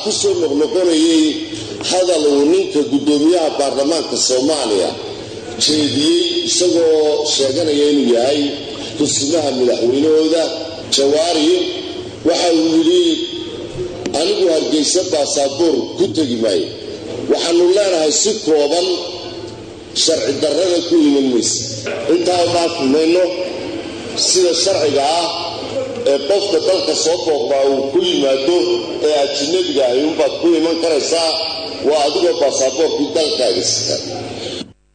ku soo noqnoqonayay hadal uu ninka guddoomiyaha baarlamaanka soomaaliya jeediyey isagoo sheeganaya inuu yahay kusimaha madaxweynahooda jawaari waxa uu yidhi anigu hargeysa baasaboor ku tegi maayo waxaanu leenahay si kooban sharci darrada ku iman maysa intaa dhaafi mayno sida sharciga ah ee qofka dalka soo booqdaa uu ku yimaado ee ajinabiga ahi unbaad ku iman karaysaa waa adigoo baasaboorkii dalkaaga sita